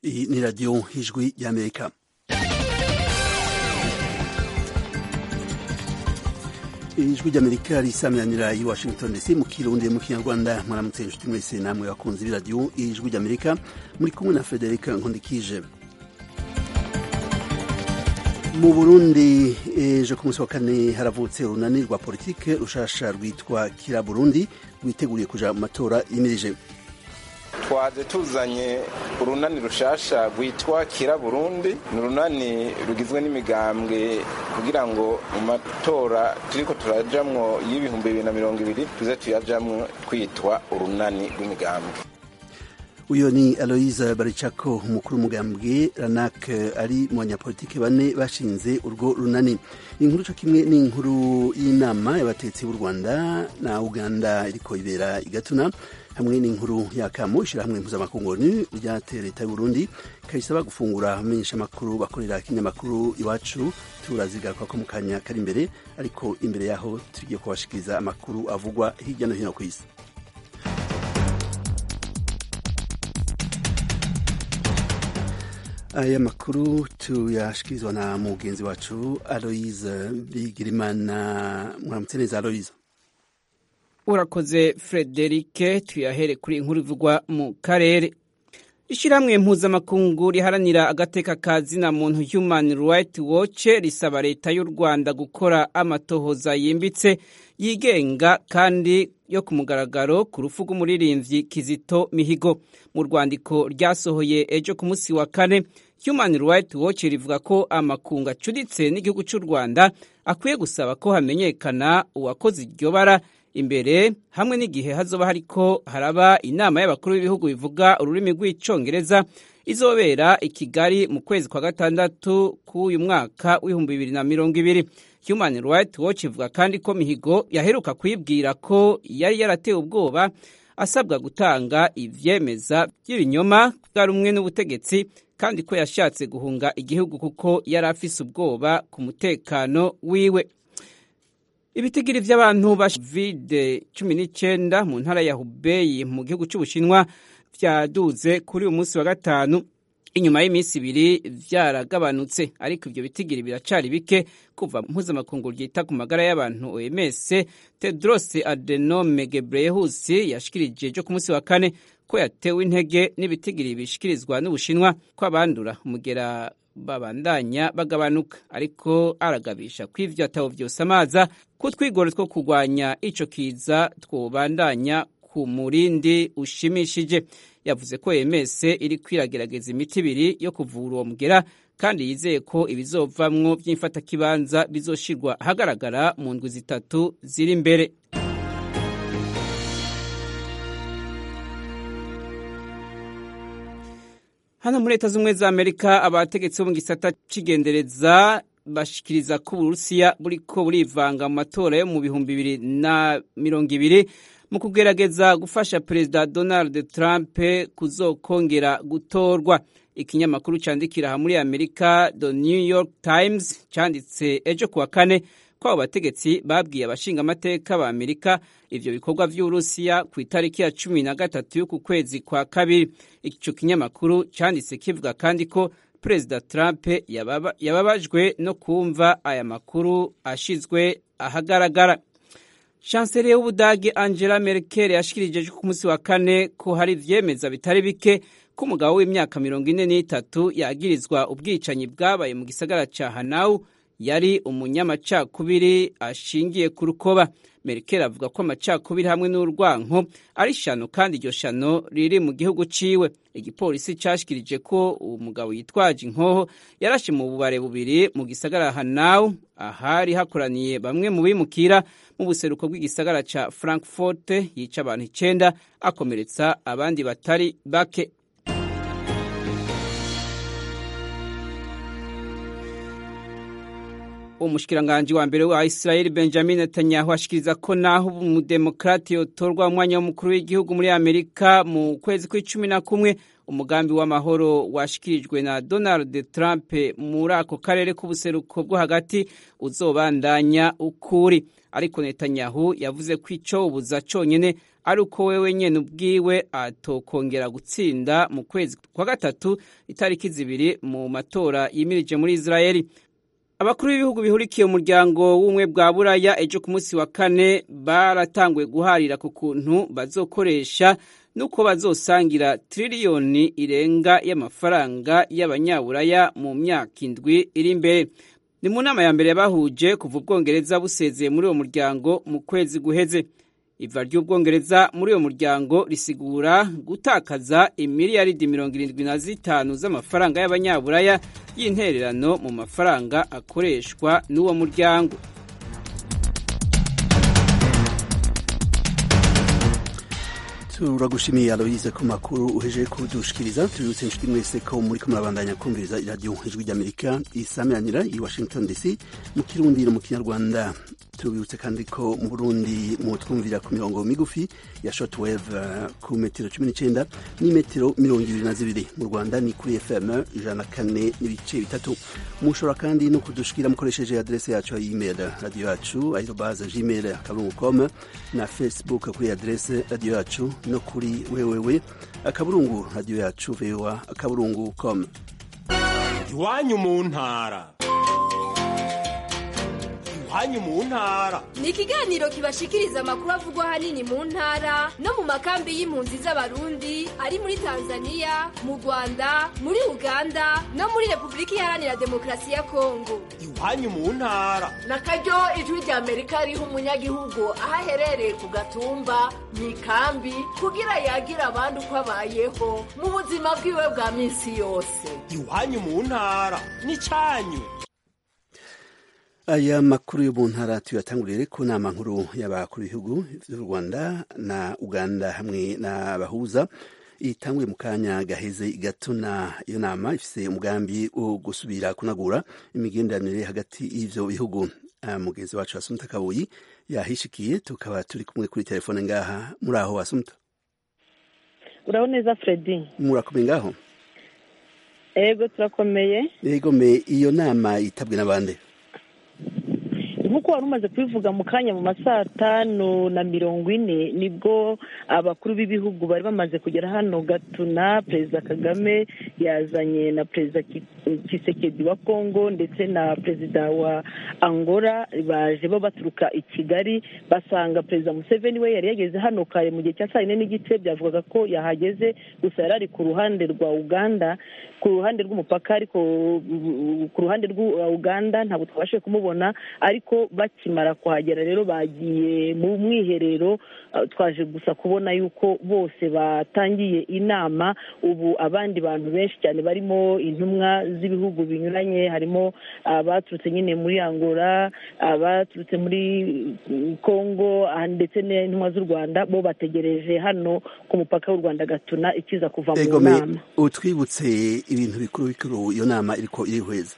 Iyi ni radiyo y'ijwi y'amerika ijwi ry'amerika risamiranyira i washington dc mu kirundi mu kinyarwanda mwaramutse inshuti mwese namwe bakunzi b'iradiyo ijwi ry'amerika muri kumwe na frederic nkundikije mu burundi ejo ku munsi wa kane haravutse urunani rwa politike rushasha rwitwa kira burundi rwiteguriye kuja mu matora yimirije twaje tuzanye urunani rushasha rwitwa kira burundi ni urunani rugizwe n'imigambwe kugira ngo mu matora turiko turajamwo y'ibihumbi bibiri na mirongo ibiri tuze tuyajamwo twitwa urunani rw'imigambwe uyo ni aloise baricako umukuru w'umugambwe ranak ari mu banyapolitike bane bashinze urwo runani inkuru co kimwe n'inkuru y'inama y'abatetsi b'u rwanda na uganda iriko ibera igatuna hamwe n'inkuru yakamo ishirahamwe mpuzamakungu ryateye leta y'uburundi kayisaba gufungura amenyesha amakuru bakorera kinyamakuru iwacu turazigaruka ko mu kanya kari imbere ariko imbere yaho tugiye kubashikiriza amakuru avugwa hirya no hino ku isi aya makuru tuyashikirizwa na mugenzi wacu aloise bigirimana mwaramutse neza aloise urakoze frederike tuyahere kuri inkuru ivugwa mu karere ishyirahamwe mpuzamakungu riharanira agateka ka zina muntu human right watch risaba leta y'u rwanda gukora amatohoza yimbitse yigenga kandi yo ku mugaragaro ku rufu rw'umuririmbyi kizito mihigo mu rwandiko ryasohoye ejo ku munsi wa kane human right watch rivuga ko amakungu acuditse n'igihugu cy'u rwanda akwiye gusaba ko hamenyekana uwakoze iryo bara imbere hamwe n'igihe hazoba hariko haraba inama y'abakuru b'ibihugu bivuga ururimi rw'icongereza izobera i kigali mu kwezi kwa gatandatu k'uyu mwaka w'ibihumbi bibiri na mirongo ibiri human right watch ivuga kandi ko mihigo yaheruka kwibwira ko yari yaratewe ubwoba asabwa gutanga ivyemeza by'ibinyoma bwa rumwe n'ubutegetsi kandi ko yashatse guhunga igihugu kuko yari afise ubwoba ku mutekano wiwe ibitigiri vy'abantu ba covid cumi n'icyenda mu ntara ya hubeyi mu gihugu cy'ubushinwa vyaduze kuri uyu munsi wa gatanu inyuma y'iminsi ibiri vyaragabanutse ariko ivyo bitigiri biracari bike kuva mpuzamakungu ryita ku magara y'abantu oms tedros adenome gebreyesus yashikirije ejo ku munsi wa kane ko yatewe intege n'ibitigiri bishikirizwa n'ubushinwa ko abandura umugera babandanya bagabanuka ariko aragabisha ko ivyo atabo vyose amaza ko twigoro two kurwanya ico kiza twobandanya ku murindi ushimishije yavuze ko EMS iri kwiragerageza imiti ibiri yo kuvura uwo mugera kandi yizeye ko ibizovamwo vy'imfatakibanza bizoshirwa ahagaragara mu ndwi zitatu ziri imbere hano muri leta z'ubumwe za amerika abategetsi bo mu gisata c'igendereza bashikiriza ko uburusiya buriko burivanga mu matora yo mu bihumbi bibiri na mirongo ibiri mu kugerageza gufasha perezida donald trump kuzokongera gutorwa ikinyamakuru candikira aha muri amerika the new york times canditse ejo kuwa kane ko abo bategetsi babwiye abashingamateka ba amerika ivyo bikorwa vy'uburusiya ku itariki ya cumi na gatatu y'uku kwezi kwa kabiri ico kinyamakuru canditse kivuga kandi ko perezida trump yababa, yababajwe no kumva aya makuru ashizwe ahagaragara chancelier w'ubudagi angela merkel yashikirije ku munsi wa kane ko hari ivyemeza bitari bike ko umugabo w'imyaka mirongo ine n'itatu yagirizwa ubwicanyi bwabaye mu gisagara ca hanau yari umunyamacakubiri ashingiye ku rukoba merkel avuga ko amacakubiri hamwe n'urwanko ari shano kandi iryo shano riri mu gihugu ciwe igipolisi cashikirije ko uwo mugabo yitwaje inkoho yarashe mu bubare bubiri mu gisagara hanau ahari hakoraniye bamwe mu bimukira mu buseruko bw'igisagara ca frankfurt yica abantu icenda akomeretsa abandi batari bake umushikiranganji wa mbere wa Israel Benjamin Netanyahu ashikiriza ko naho umudemokrati yotorwa umwanya w'umukuru w'igihugu muri Amerika mu kwezi kw'icumi na kumwe umugambi w'amahoro washikirijwe na Donald Trump muri ako karere k'ubuseruko bwo hagati uzobandanya ukuri ariko Netanyahu yavuze ko ico ubuza conyene ari uko wewe nyene ubwiwe atokongera gutsinda mu kwezi kwa gatatu itariki zibiri mu matora yimirije muri Israeli abakuru b'ibihugu bihurikiye umuryango w'ubumwe bwa buraya ejo ku munsi wa kane baratanguye guharira ku kuntu bazokoresha nuko bazosangira tiriliyoni irenga y'amafaranga y'abanyaburaya mu myaka indwi iri imbere ni mu nama ya mbere yabahuje kuva ubwongereza busezeye muri uwo muryango mu kwezi guheze iva ry'ubwongereza muri uwo muryango risigura gutakaza imiliyaridi mirongo irindwi na zitanu z'amafaranga y'abanyaburaya y'intererano mu mafaranga akoreshwa n'uwo muryango turagushimiye aloyize ku makuru uhejeje kudushikiriza tubibutse inshuti mwese ko muri ko murabandanya kumviriza iradiyo ijwi ry'amerika isameranira i washington dc mu kirundi no mu kinyarwanda tubibutse kandi ko mu burundi mu twumvira ku mirongo migufi ya shortwave ku metero cumi n'icyenda n'imetero mirongo ibiri na zibiri mu rwanda ni kuri fm ijana na kane n'ibice bitatu mushobora kandi no kudushikira mukoresheje adrese yacu ya email radiyo yacu ayirobaza gmail akaburungu com na facebook kuri adrese radiyo yacu no kuri wewewe akaburungu radiyo yacu voa akaburungu com iwanyu mu ntara iwanyu mu ntara ni ikiganiro kibashikiriza amakuru avugwa ahanini mu ntara no mu makambi y'impunzi z'abarundi ari muri tanzania mu rwanda muri uganda no muri repubulika iharanira demokarasi ya kongo iwanyu mu ntara na karyo ijwi rya amerika riha umunyagihugu aho aherereye ku gatumba mu ikambi kugira yagira abandi uko abayeho mu buzima bwiwe bwa minsi yose iwanyu mu ntara ni cyanyu aya makuru yo mu ntara tuyatangurire ku nama nkuru y'abakuru b'ibihugu by'u rwanda na uganda hamwe n'abahuza itanguye mu kanya gaheze igatuna iyo nama ifise umugambi wo gusubira kunagura imigenderanire hagati y'ivyo bihugu mugenzi wacu asumta kabuyi yahishikiye tukaba turi kumwe kuri telefone ngaha muri aho asumta uraho neza fredi murakomeye ngaho ego turakomeye yego me iyo nama yitabwe n'abande nk'uko wari umaze kubivuga mu kanya mu masaa tanu na mirongo ine nibwo abakuru b'ibihugu bari bamaze kugera hano gatuna perezida kagame yazanye na perezida kisekedi wa kongo ndetse na perezida wa angola baje bo baturuka i kigali basanga perezida museveni we yari yageze hano kare mu gihe cya saa yine n'igice byavugaga ko yahageze gusa yari ari ku ruhande rwa uganda ku ruhande rw'umupaka ariko ku ruhande rwa uganda ntabwo twabashije kumubona ariko bakimara kuhagera rero bagiye mu mwiherero twaje gusa kubona yuko bose batangiye inama ubu abandi bantu benshi cyane barimo intumwa z'ibihugu binyuranye harimo abaturutse nyine muri angola abaturutse muri congo ndetse n'intumwa z'u rwanda bo bategereje hano ku mupaka w'u rwanda gatuna ikiza kuva mu nama utwibutse ibintu bikuru bikuru iyo nama iriko irihweza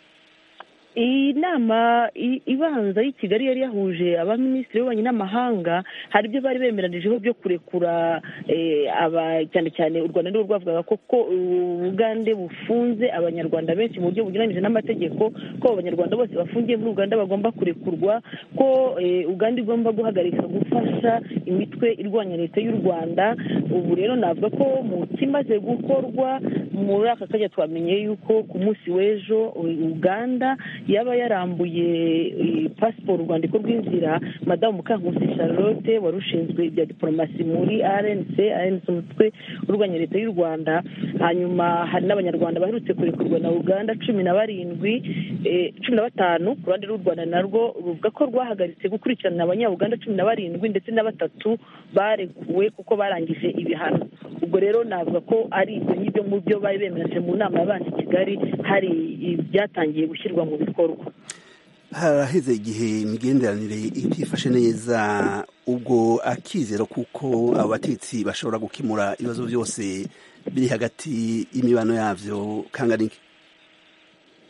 iyi nama ibanza y'i kigali yari yahuje abaminisitiri b'ububanyi n'amahanga hari ibyo bari bemeranijeho byo kurekura cyane cyane u rwanda nirwo rwavugaga ko ubugande bufunze abanyarwanda benshi mu buryo bunyuranyije n'amategeko ko abanyarwanda bose bafungiye muri uganda bagomba kurekurwa ko uganda igomba guhagarika gufasha imitwe irwanya leta y'u rwanda ubu rero navuga ko mu kimaze gukorwa muri aka kanya twamenye yuko ku munsi w'ejo uganda yaba yarambuye pasiporo urwandiko rw'inzira madamu mukankusi charlotte wari ushinzwe ibya diporomasi muri rnc rnc umutwe urwanya leta y'u rwanda hanyuma hari n'abanyarwanda baherutse kurekurwa na uganda cumi na barindwi cumi na batanu ku ruhande rw'u rwanda narwo ruvuga ko rwahagaritse gukurikirana abanyauganda cumi na barindwi ndetse na batatu barekuwe kuko barangije ibihano ubwo rero navuga ko ari ibyo ngibyo mu byo bari bemereje mu nama yabanje i kigali hari ibyatangiye gushyirwa mu bikorwa haraheze igihe imigenderanire itifashe neza ubwo akizero kuko abo bategetsi bashobora gukemura ibibazo byose biri hagati y'imibano yabyo kanganike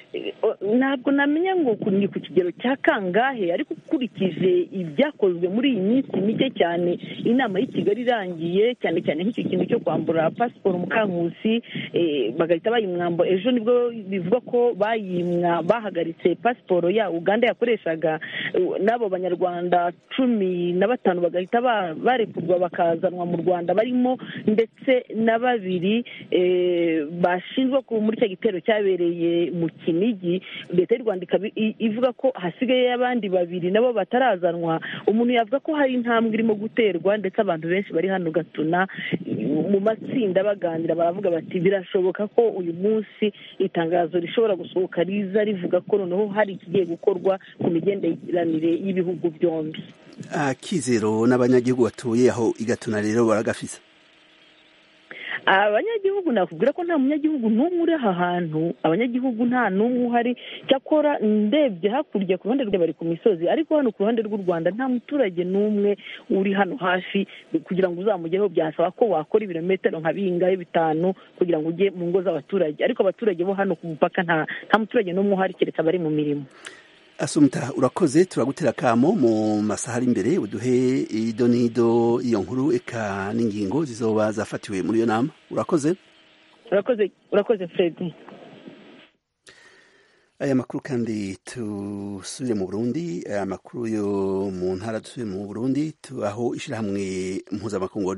ntabwo namenya ngo ni ku kigero cya kangahe ariko ukurikije ibyakozwe muri iyi minsi mike cyane inama y'i kigali irangiye cyane cyane nk'icyo kintu cyo kwambura pasiporo mukankusi bagahita bayimwamba ejo nibwo bivuga ko bayimwa bahagaritse pasiporo ya uganda yakoreshaga n'abo banyarwanda cumi na batanu bagahita barekurwa bakazanwa mu rwanda barimo ndetse na babiri bashinjwa muri cya gitero cyabereye mu kinigi leta y'u rwanda ikaba ivuga ko hasigaye abandi babiri nabo batarazanwa umuntu yavuga ko hari intambwe irimo guterwa ndetse abantu benshi bari hano gatuna mu matsinda baganira baravuga bati birashoboka ko uyu munsi itangazo rishobora gusohoka riza rivuga ko noneho hari ikigiye gukorwa ku migenderanire y'ibihugu byombi akizero n'abanyagihugu batuye aho igatuna rero baragafise abanyagihugu nakubwira ko nta munyagihugu n'umwe uri aha hantu abanyagihugu nta n'umwe uhari cyakora ndebye hakurya ku ruhande rwe bari ku misozi ariko hano ku ruhande rw'u rwanda nta muturage n'umwe uri hano hafi kugira ngo uzamugereho byasaba ko wakora ibirometero nka bingahe bitanu kugira ngo ujye mu ngo z'abaturage ariko abaturage bo hano ku mupaka nta muturage n'umwe uhari keretse abari mu mirimo asumta urakoze turagutera akamo mu masaha ari imbere uduhe ido n'ido iyo nkuru eka n'ingingo zizoba zafatiwe muri iyo nama urakoze urakoze urakoze fred aya makuru kandi tusubire mu burundi aya makuru yo mu ntara dusubire mu burundi aho ishyirahamwe mpuzamakungu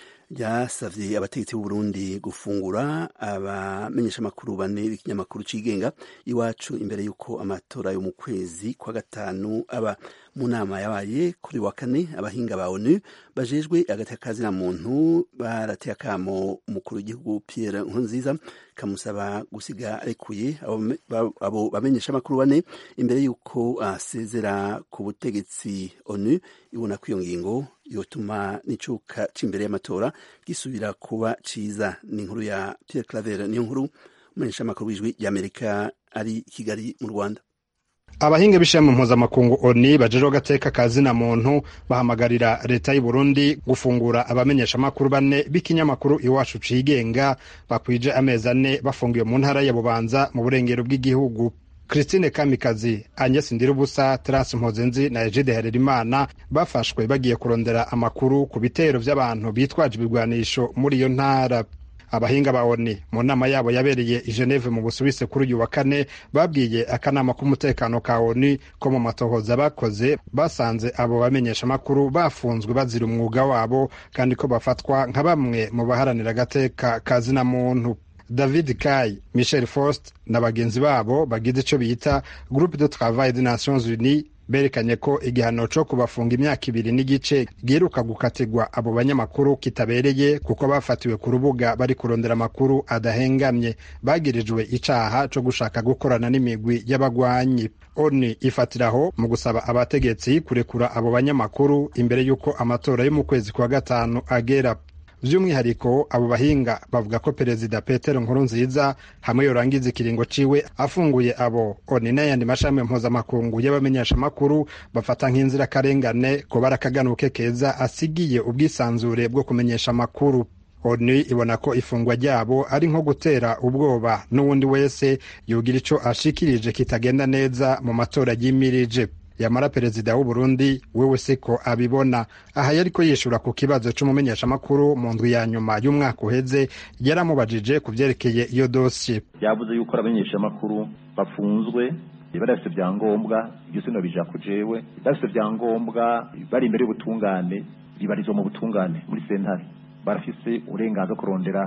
ryasavye abategetsi b'u Burundi gufungura abamenyesha amakuru bane b'ikinyamakuru cigenga iwacu imbere y'uko amatora yo mu kwezi kwa gatanu aba mu nama yabaye kuri wa kane abahinga ba ONU bajejwe agati kazina muntu barateye akamo umukuru w'igihugu Pierre Nkurunziza kamusaba gusiga arekuye abo bamenyesha amakuru bane imbere y'uko asezera ku butegetsi ONU ibona ko iyo ngingo yotuma n'icuka c'imbere y'amatora gisubira kuba ciza ni inkuru ya Pierre Claver niyo nkuru umumenyesha amakuru w'ijwi ry'Amerika ari Kigali mu Rwanda abahinga b'ishami mpuzamakungu oni bajejwe agateka ka zina muntu bahamagarira leta y'u Burundi gufungura abamenyesha amakuru bane b'ikinyamakuru iwacu cigenga bakwije amezi ane bafungiwe mu ntara ya Bubanza mu burengero bw'igihugu Christine Kamikazi, Agnes Ndirubusa, Terence Mpozenzi na Egide Harerimana bafashwe bagiye kurondera amakuru ku bitero vy'abantu bitwaje ibigwanisho muri iyo ntara. Abahinga ba ONU mu nama yabo yabereye i Geneve mu Busuwisi kuri uyu wa kane babwiye akanama k'umutekano ka ONU ko mu matohoza bakoze basanze abo bamenyesha amakuru bafunzwe bazira umwuga wabo kandi ko bafatwa nka bamwe mu baharanira agateka ka zina muntu. David Kai, Michel Faust na bagenzi babo bagize ico bita Groupe de Travail des Nations Unies berekanye ko igihano co kubafunga imyaka ibiri n'igice giheruka gukatirwa abo banyamakuru kitabereye kuko bafatiwe ku rubuga bari kurondera amakuru adahengamye bagirijwe icaha co gushaka gukorana n'imigwi y'abagwanyi oni ifatiraho mu gusaba abategetsi kurekura abo banyamakuru imbere y'uko amatora yo mu kwezi kwa gatanu agera by'umwihariko abo bahinga bavuga ko perezida petero nkurunziza hamwe yorangiza ikiringo ciwe afunguye abo oni n'ayandi mashami mpuzamakungu y'abamenyeshamakuru bafata nk'inzirakarengane ko barakaganuke keza asigiye ubwisanzure bwo kumenyesha amakuru onu ibona ko ifungwa ryabo ari nko gutera ubwoba n'uwundi wese yogira ico ashikirije kitagenda neza mu matora yimirije yamara perezida w'u Burundi wewe siko abibona aha yariko yishura ku kibazo c'umumenyeshamakuru mu ndwi ya nyuma y'umwaka uheze yaramubajije ku vyerekeye iyo dosiye yavuze yuko abamenyeshamakuru bafunzwe barafite ibyangombwa ibyo sino bija ku jewe barafite ibyangombwa bari imbere y'ubutungane bibarizwa mu butungane muri sentare barafise uburenganzira kurondera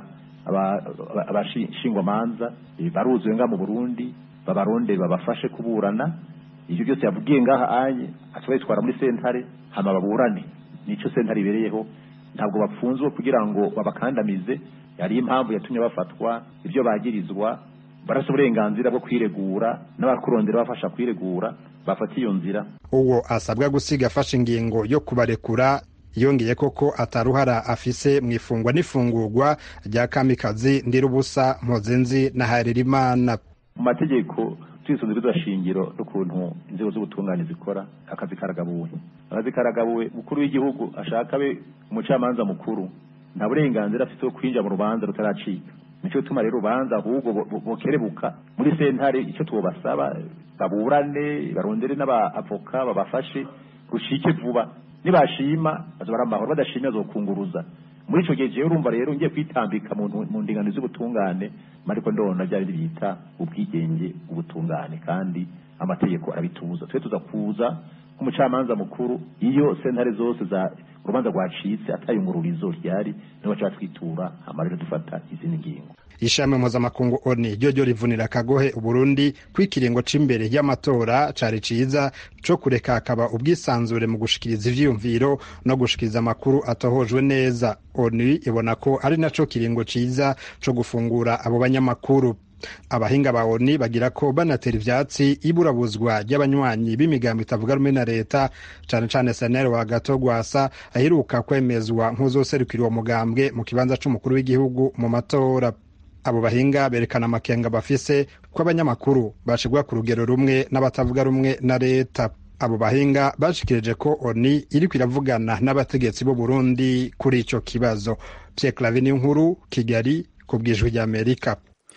abashingwamanza baruzuye nga mu Burundi babarondere babafashe kuburana ibyo byose yavugiye ngaha anye ataba yitwara muri sentare hama baburane nico sentare ibereyeho ntabwo bapfunzwe kugira ngo babakandamize yari impamvu yatumye bafatwa ibyo bagirizwa barasa uburenganzira bwo kwiregura n'abakurondera bafasha kwiregura bafata iyo nzira uwo asabwa gusiga afashe ingingo yo kubarekura yongeye koko ataruhara afise mu ifungwa n'ifungurwa rya kamikazi ndirubusa mpozenzi na haririmana mu mategeko twisunze shingiro n'ukuntu inzego z'ubutungane zikora akazi karagabuwe akazi karagabuwe mukuru w'igihugu ashaka abe umucamanza mukuru nta burenganzira afite bwo kwinjira mu rubanza rutaracika nicyo gituma rero ubanza ahubwo bo- bo- bokerebuka muri sentare icyo tubasaba baburane barondere n'abavoka babafashe rushike vuba nibashima bazobara amahoro badashimye bazokunguruza muri ico gihe jewe urumva rero ngiye kwitambika mu mu ndingano z'ubutungane mariko ndona byari bita ubwigenge ubutungane kandi amategeko arabitubuza twe tuza kuza nk'umucamanza mukuru iyo sentare zose za urubanza rwacitse atayungururizo ryari niho baca batwitura hama rero dufata izindi ngingo ishami mpuzamakungu oni ryo ryo rivunira akagohe uburundi ko ikiringo c'imbere y'amatora cari ciza co kureka hakaba ubwisanzure mu gushikiriza ivyiyumviro no gushikiriza amakuru atohojwe neza oni ibona ko ari naco kiringo ciza co gufungura abo banyamakuru abahinga ba oni bagira ko banatera ivyatsi iburabuzwa ry'abanywanyi b'imigambo itavuga rumwe na leta cane cane seneri wa gato gwasa aheruka kwemezwa nk'uzoserukira uwo mugambwe mu kibanza c'umukuru w'igihugu mu matora abo bahinga berekana amakenga bafise ko abanyamakuru bashigwa ku rugero rumwe n'abatavuga rumwe na leta abo bahinga bashikirije ko oni iriko iravugana n'abategetsi b'u Burundi kuri ico kibazo Pierre Claver nkuru Kigali ku bwijwi ry'Amerika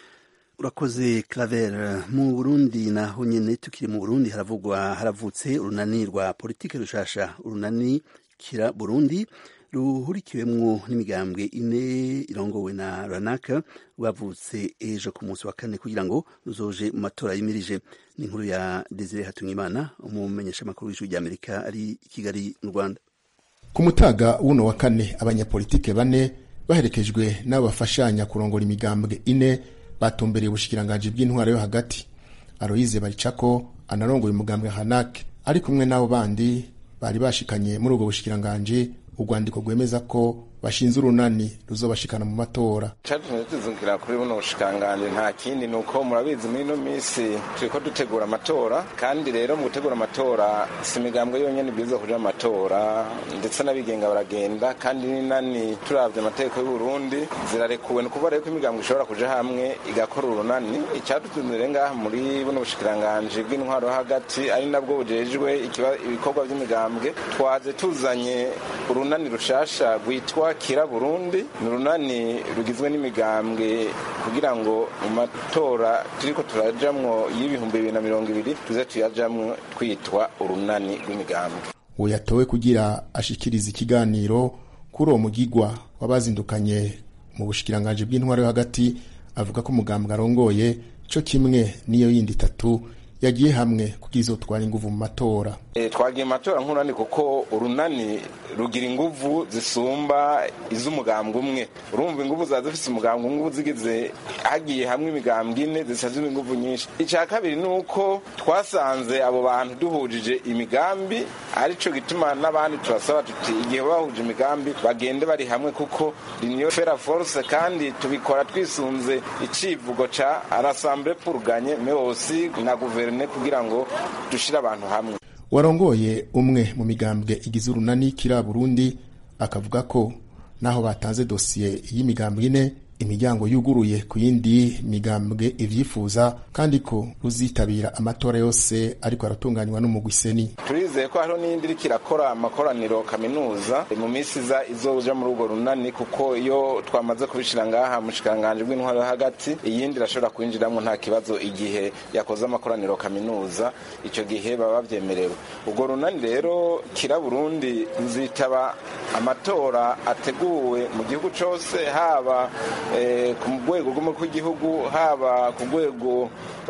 urakoze claver mu burundi naho nyene tukiri mu burundi haravugwa haravutse urunani rwa politike rushasha urunani kira burundi ruhurikiwemwo n'imigambwe ine irongowe na ranaka rwavutse ejo ku munsi wa kane kugira ngo ruzoje mu matora yimirije ni inkuru ya desire hatungimana umumenyeshamakuru w'ijwi ry'amerika ari i kigali mu rwanda ku mutaga w'uno wa kane abanyapolitike bane baherekejwe n'abo bafashanya kurongora imigambwe ine batumbereye ubushikiranganji bw'intwaro yo hagati aroyize baricako anarongoye umugambwe hanake ari kumwe n'abo bandi bari bashikanye muri ubwo bushikiranganji urwandiko rwemeza ko bashinze urunani ruzobashikana mu matora cyatumye tuzungukira kuri buno bushikiranganji nta kindi ni uko murabizi muri ino minsi turiko dutegura amatora kandi rero mu gutegura amatora si imigambwe yonyene ibwirizwa kuja mu matora ndetse n'abigenga baragenda kandi n'inani turavye amategeko y'u Burundi zirarekuwe ni ukuvuga rero ko imigambwe ishobora kuja hamwe igakora urunani icyadutunze rero ngaha muri buno bushikiranganji bw'intwaro yo hagati ari nabwo bujejwe ikiba- ibikorwa vy'imigambwe twaje tuzanye urunani rushasha rwitwa kira burundi ni urunani rugizwe n'imigambwe kugira ngo mu matora turiko turajamwo y'ibihumbi bibiri na mirongo ibiri tuze tuyajamwo twitwa urunani rw'imigambwe uwo yatowe kugira ashikirize ikiganiro kuri uwo mugigwa wabazindukanye mu bushikiranganji bw'intwaro yo hagati avuga ko umugambwe arongoye co kimwe n'iyo yindi itatu yagiye hamwe kugira izotwara inguvu mu matora E, twagiye mu matora nk'urunani kuko urunani rugira inguvu zisumba iz'umugambwe umwe urumva inguvu za zifise umugambwe umwe uba zigize hagiye hamwe imigambwe ine zisazwe inguvu nyinshi icya kabiri ni uko twasanze abo bantu duhujije imigambi arico gituma n'abandi turasaba tuti igihe bahuje imigambi bagende bari hamwe kuko niyo fera force kandi tubikora twisunze icivugo ca arasamble pour gagner mais aussi na guverne kugira ngo dushire abantu hamwe warongoye umwe mu migambwe igize urunani kira burundi akavuga ko naho batanze dosiye y'imigambwe ine imiryango yuguruye ku yindi migambwe ivyifuza kandi ko ruzitabira amatora yose ariko aratunganywa n'umugwi seni turizeye ko hariho n'iyindi iriko irakora amakoraniro kaminuza mu minsi iza izoja muri urwo runani kuko iyo twamaze kubishira ngaha mu shikiranganji bw'intwaro yo hagati iyindi irashobora kwinjiramwo nta kibazo igihe yakoze amakoraniro kaminuza ico gihe baba bavyemerewe urwo runani rero kira burundi ruzitaba amatora ateguwe mu gihugu cose haba eh, ku rwego rw'umukuru w'igihugu haba ku rwego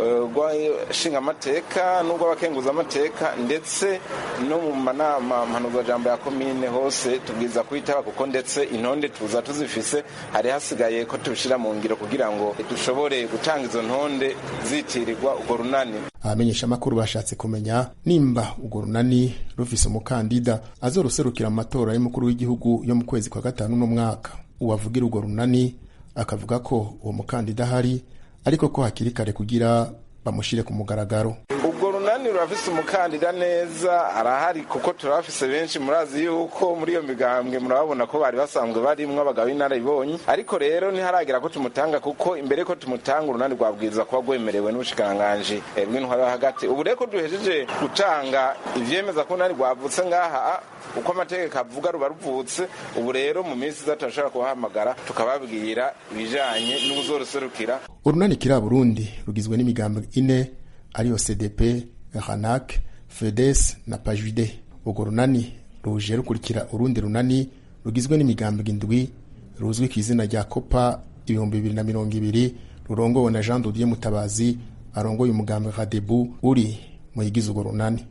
eh, rw'ishingamateka n'urw'abakenguzamateka ndetse no mu manama mpanuzwajambo ya komine hose tubwiza kwitaba kuko ndetse intonde tuza tuzifise hari hasigaye ko tubishira mu ngiro kugira ngo dushobore gutanga izo ntonde zitirirwa urwo runani abamenyeshamakuru bashatse kumenya nimba urwo runani rufise umukandida azoruserukira mu matora y'umukuru w'igihugu yo mu kwezi kwa gatanu n'umwaka uwavugira urwo runani akavuga ko uwo mukandida ahari ariko ko hakiri kare kugira bamushire ku mugaragaro ubwo runani urunani rurafise umukandida neza arahari kuko turafise benshi murazi yuko muri iyo migambwe murababona ko bari basanzwe barimwo abagabo b'inararibonye ariko rero ntiharagera ko tumutanga kuko imbere ko tumutanga urunani rwabwiriza kuba rwemerewe n'ubushikiranganji bw'intwaro yo hagati ubu rero ko duhejeje gutanga ivyemeza ko urunani rwavutse ngaha uko amategeko avuga ruba ruvutse ubu rero mu minsi iza turashobora kubahamagara tukababwira ibijanye n'ubuzoruserukira urunani kiri burundi rugizwe n'imigambi ine ariyo cdp ranak fedes na pajide urwo runani ruje rukurikira urundi runani rugizwe n'imigambi indwi ruzwi ku izina rya kopa ibihumbi bibiri na mirongo ibiri rurongowe na jean dodier mutabazi arongoye umugambi radebu uri mu yigize urwo runani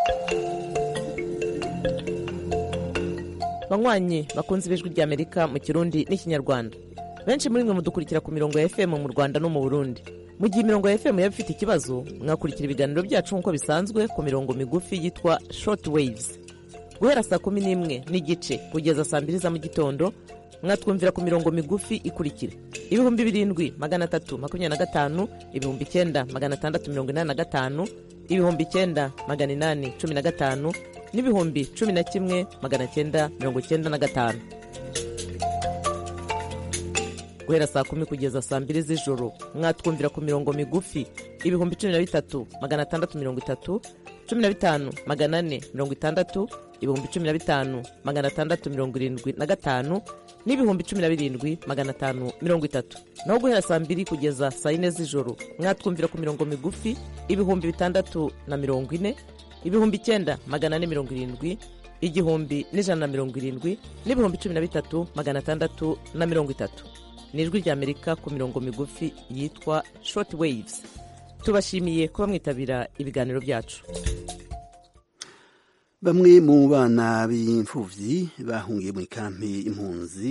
banywanyi bakunze ibijwi ry'amerika mu kirundi n'ikinyarwanda benshi muri mwe mudukurikira ku mirongo ya fm mu rwanda no mu burundi mu gihe imirongo ya fm yaba ifite ikibazo mwakurikira ibiganiro byacu nk'uko bisanzwe ku mirongo migufi yitwa short waves guhera saa kumi n'imwe n'igice kugeza saa mbiri za mu gitondo mwatwumvira ku mirongo migufi ikurikira ibihumbi birindwi magana atatu makumyabiri na gatanu ibihumbi icyenda magana atandatu mirongo inani na gatanu ibihumbi icyenda magana inani cumi na gatanu n'ibihumbi cumi na kimwe magana cyenda mirongo cyenda na gatanu guhera saa kumi kugeza saa mbiri z'ijoro mwatwumvira ku mirongo migufi ibihumbi cumi na bitatu magana atandatu mirongo itatu cumi na bitanu magana ane mirongo itandatu ibihumbi cumi na bitanu magana atandatu mirongo irindwi na gatanu n'ibihumbi cumi na birindwi magana atanu mirongo itatu naho guhera saa mbiri kugeza saa yine z'ijoro mwatwumvira ku mirongo migufi ibihumbi bitandatu na mirongo ine ibihumbi icyenda magana ane mirongo irindwi igihumbi n'ijana na mirongo irindwi n'ibihumbi cumi na bitatu magana atandatu na mirongo itatu ni ijwi ry'amerika ku mirongo migufi yitwa short waves tubashimiye kuba mwitabira ibiganiro byacu bamwe mu bana b'imfuvyi bahungiye mu ikampi impunzi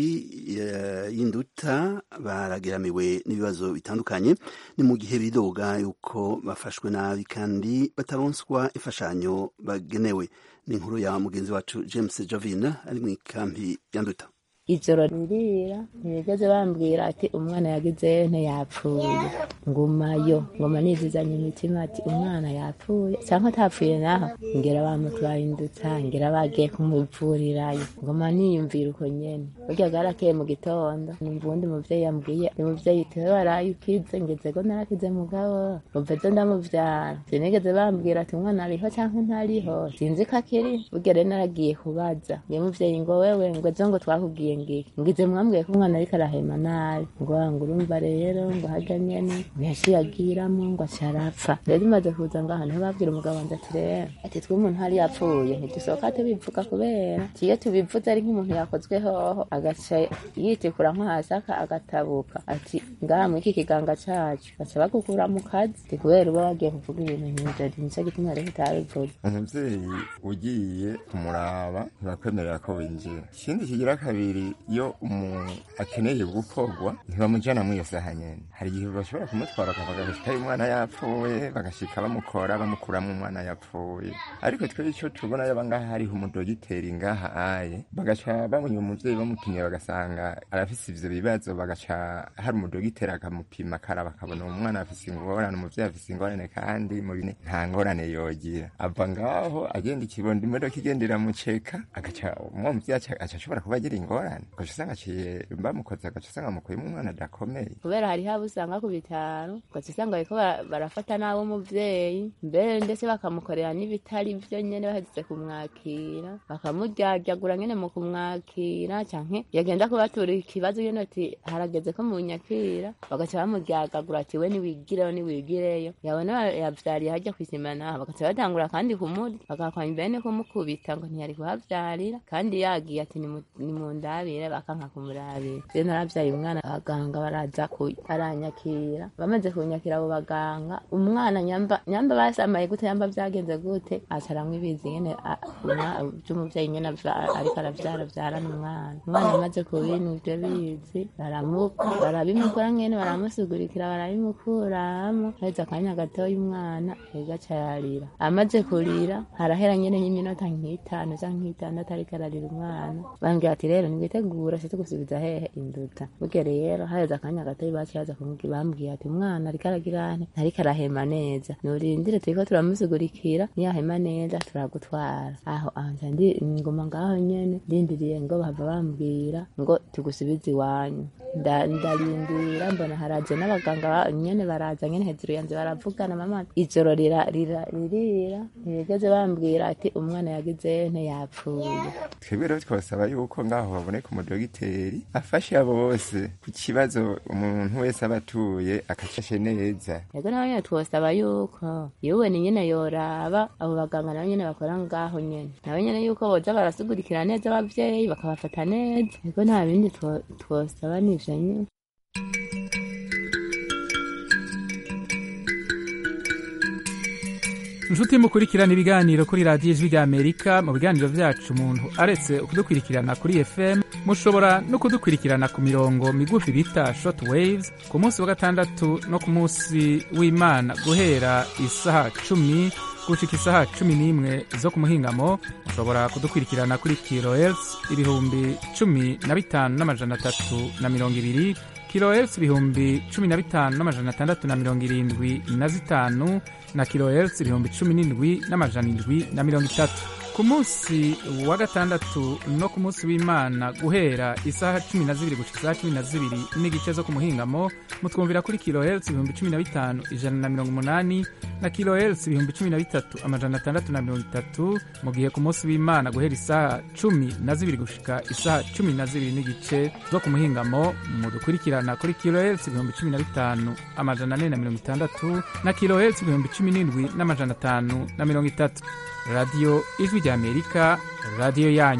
y'induta barageramiwe n'ibibazo bitandukanye ni mu gihe bidoga yuko bafashwe nabi kandi bataronswa imfashanyo bagenewe ni inkuru ya mugenzi wacu james jovina ari mu ikampi ya nduta ijoro ririra ntibigeze bambwira ati umwana yagize ntiyapfuye ngumayo ngoma nizizanye imitima ati umwana yapfuye cyangwa atapfuye naho ngera bamutwaye indutsa ngera bagiye kumuvurirayo ngoma niyumvira uko nyene burya bwarakeye mu gitondo numva uwundi muvyeyi yambwiye ni muvyeyi tewe waraye ukize ngeze ko narakize mugabo muveze ndamuvyara sinigeze bambwira ati umwana ariho cyangwa ntariho sinzi ko akiri burya rero naragiye kubaza ngiye muvyeyi ngo wewe ngo ejo ngo twakubwiye ngiki ngize mwambwiye ko umwana ariko arahema nabi ngo ngo urumva rero ngo harya nyene yaciye agiramo ngo acarapfa rero imaze kuza ngaha niho babwira umugabo wanje ati rero ati twe umuntu hari yapfuye ntidusohoka tubivuga kubera iyo tubivuze ari nk'umuntu yakozwe hoho agaca yitikura nko hasi agatabuka ati ngaha muri iki kiganga cacu baca bagukura mu kazi ti kubera uba wagiye kuvuga ibintu nk'ivyo nico gituma rero utabivuze umuvyeyi ugiye kumuraba ntibakwemerera ko winjira ikindi kigira kabiri iyo umuntu akeneye gukorwa ntibamujana muri iyo saha nyene hari igihe bashobora kumutwara bakavuga bashikayo umwana yapfuye bagashika bamukora bamukuramo umwana yapfuye ariko twe ico tubona yaba ngaha hariho umudogiteri ngaha aye bagaca bamunya umuvyeyi bamutumye bagasanga arafise ivyo bibazo bagaca hari umudogiteri akamupima akaraba akabona uwo mwana afise ingorane umuvyeyi afise ingorane kandi muri nta ngorane yogira ava ngaho agenda ikibondo imodoka igenda iramuceka agaca uwo muvyeyi aca ashobora kuba agira ingorane ugaca usanga aciye bamukoze agaca usanga amukuyemo umwana adakomeye kubera hariho abo usanga ku bitaro ugaca usanga bariko barafata nabi umuvyeyi mbere ndetse bakamukorera n'ibitari vyo nyene bahejeje kumwakira bakamuryaryaagura nyene mu kumwakira canke yagenda kubatura ikibazo nyene ati harageze ko munyakira bagaca bamuryagagura ati we niwigireyo niwigireyo yabona yavyariye harya kw'isima naho bagaca batangura kandi kumurya bagakwanya bene kumukubita ngo ntiyari kuhavyarira kandi yagiye ati nimundabire bakanka kumurabira je naravyaye umwana abaganga baraza aranyakira bamaze kunyakira abo baganga umwana nyamba nyamba basamaye gute yamba vyagenze gute aca aramwibizi nyene vy'umuvyeyi nyene ariko aravyara vyarana umwana umwana amaze kubintu ivyo bizi barabimukura nyene baramusugurikira barabimukuramo haheze akanya gatoya umwana egaca yarira amaze kurira harahera nyene nk'iminota nk'itanu canke nk'itandatu ariko ararira umwana bambwira ati rero nibwo twitegura se tugusubiza hehe induta burya rero haheze akanya gatoyi bacihaza bambwiye ati umwana ariko aragira ane ntariko arahema neza nurindire turiko turamusigurikira niyahema neza turagutwara aho anja ndi ngoma ngaho nyene ndindiriye ngo bahava bambwira ngo tugusubize iwanyu ndarindira mbona haraje n'abaganga nyene baraza nyene hejuru yanje baravugana mama ijoro rira rira ririra ntibigeze bambwira ati umwana yagize nte yapfuye twebwe rero twasaba yuko ngaho haboneka umudogiteri afashe abo bose ku kibazo umuntu wese aba atuye akacashe neza yego nawe nyene twosaba yuko yewe ni nyene yoraba abo baganga nabo nyene bakora ngaho nyene nabo nyene yuko boza barasugurikira neza abavyeyi bakabafata neza yego nta bindi twosaba nivyo nyene inshuti mukurikirana ibiganiro kuri radiyo ijwi rya amerika mu biganiro vyacu umuntu aretse kudukurikirana kuri fm mushobora no kudukurikirana ku mirongo migufi bita short waves ku munsi wa gatandatu no ku munsi w'imana guhera isaha cumi gushika isaha cumi n'imwe zo ku muhingamo mushobora kudukurikirana kuri kilohertz ibihumbi cumi na bitanu n'amajana atatu na mirongo ibiri kilohertz ibihumbi cumi na bitanu n'amajana atandatu na mirongo irindwi na zitanu na kilohertz ibihumbi cumi n'indwi n'amajana indwi na mirongo itatu ku munsi wa gatandatu no ku munsi w'imana guhera isaha cumi na zibiri gushika isaha cumi na zibiri n'igice zo ku muhingamo mutwumvira kuri kilohertz ibihumbi cumi na bitanu ijana na mirongo umunani na kilohertz ibihumbi cumi na bitatu amajana atandatu na mirongo itatu mu gihe ku munsi w'imana guhera isaha cumi na zibiri gushika isaha cumi na zibiri n'igice zo ku muhingamo mudukurikirana kuri kilohertz ibihumbi cumi na bitanu amajana ane na mirongo itandatu na kilohertz ibihumbi cumi n'indwi n'amajana atanu na mirongo itatu radiyo ijwi rya amerika radiyo yanyu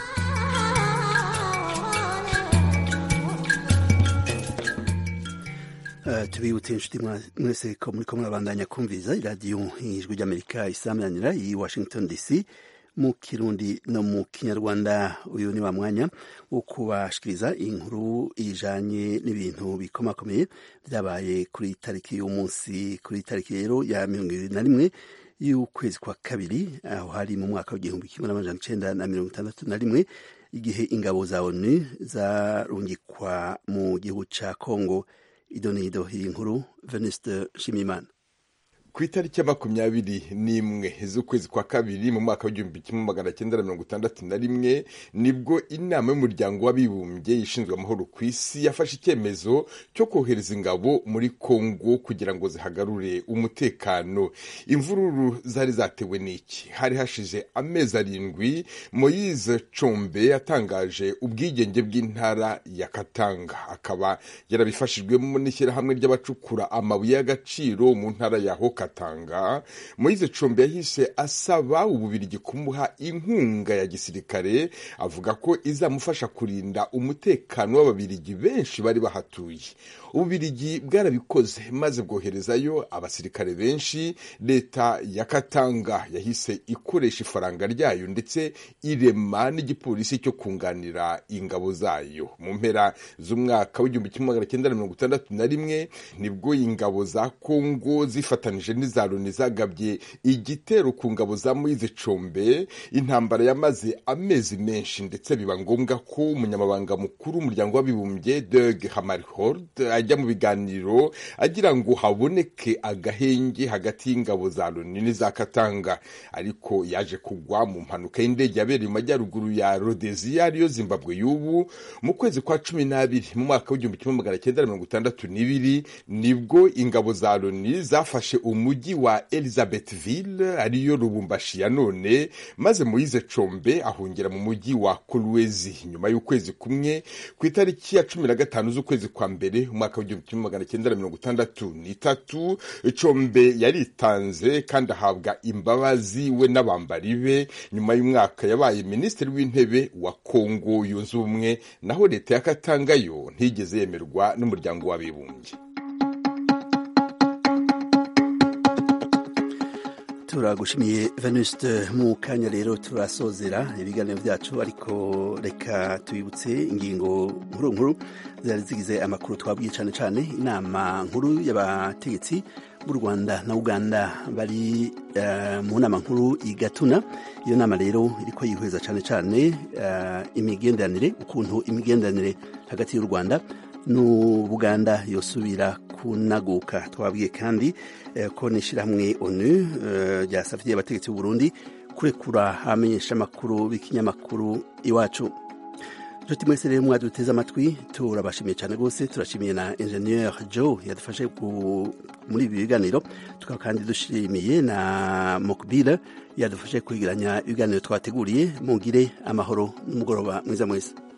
Uh, tubibutse inshuti mwese ko muriko murabandanya kumviza iradiyo ijwi ry'amerika isamanira i washington dc mu kirundi no mu kinyarwanda uyu ni wa mwanya wo kubashikiriza inkuru ijanye n'ibintu bikomakomeye vyabaye kuri tariki y'umunsi kuri tariki rero ya mirongo ibiri na rimwe y'ukwezi kwa kabiri aho hari mu mwaka w'igihumbi kimwe n'amajana icenda na mirongo itandatu na rimwe igihe ingabo za onu zarungikwa mu gihugu ca kongo idonido iyi nkuru venuste nshimiyimana ku itariki ya makumyabiri n'imwe z'ukwezi kwa kabiri mu mwaka w'igihumbi kimwe magana cyenda na mirongo itandatu na rimwe nibwo inama y'umuryango w'abibumbye ishinzwe amahoro ku isi yafashe icyemezo cyo kohereza ingabo muri kongo kugira ngo zihagarure umutekano imvururu zari zatewe n'iki hari hashize amezi arindwi moyize combe yatangaje ubwigenge bw'intara ya katanga akaba yarabifashijwemo n'ishyirahamwe ry'abacukura amabuye y'agaciro mu ntara ya hoka katanga moise combe yahise asaba ububirigi kumuha inkunga ya gisirikare avuga ko izamufasha kurinda umutekano w'ababirigi benshi bari bahatuye ububirigi bwarabikoze maze bwoherezayo abasirikare benshi leta ya katanga yahise ikoresha ifaranga ryayo ndetse irema n'igipolisi cyo kunganira ingabo zayo mu mpera z'umwaka w'igihumbi kimwe magana cyenda na mirongo itandatu na rimwe nibwo ingabo za kongo zifatanije n'iza loni zagabye igitero ku ngabo za moyize combe intambara yamaze amezi menshi ndetse biba ngombwa ko umunyamabanga mukuru w'umuryango w'abibumbye deg hamarhord ajya mu biganiro agira ngo haboneke agahenge hagati y'ingabo za loni n'iza katanga ariko yaje kugwa mu mpanuka y'indege yabereye mu majyaruguru ya rodeziya ariyo zimbabwe y'ubu mu kwezi kwa cumi n'abiri mu mwaka w'igihumbi kimwe magana cyenda na mirongo itandatu n'ibiri nibwo ingabo za loni zafashe umujyi wa elizabethville ariyo rubumbashi ya none maze moyize combe ahungira mu mujyi wa kolwezi nyuma y'ukwezi kumwe ku itariki ya cumi na gatanu z'ukwezi kwa mbere umwaka w'igihumbi kimwe magana cyenda na mirongo itandatu n'itatu combe yaritanze kandi ahabwa imbabazi we n'abambari be nyuma y'umwaka yabaye minisitiri w'intebe wa kongo yunze ubumwe naho leta ya katanga yo ntigeze yemerwa n'umuryango w'abibumbye turagushimiye venuste mu kanya rero turasozera ibiganiro byacu ariko reka tubibutse ingingo nkuru nkuru zari zigize amakuru twabwiye cyane cyane inama nkuru y'abategetsi b'u rwanda na uganda bari uh, mu nama nkuru i gatuna iyo nama rero iriko yihweza cyane cyane uh, imigenderanire ukuntu imigenderanire hagati y'u rwanda n'ubuganda yosubira kunaguka twabwiye kandi uh, ko n'ishyirahamwe onu ryasavye uh, abategetsi b'u burundi kurekura abamenyesha amakuru b'ikinyamakuru iwacu nshuti mwese rero mwaduteze amatwi turabashimiye cyane rwose turashimiye na ingenieur joe yadufashe muri ibi biganiro tukaba kandi dushimiye na mokbile yadufashe kwigiranya ibiganiro twateguriye mugire amahoro n'umugoroba mwiza mwese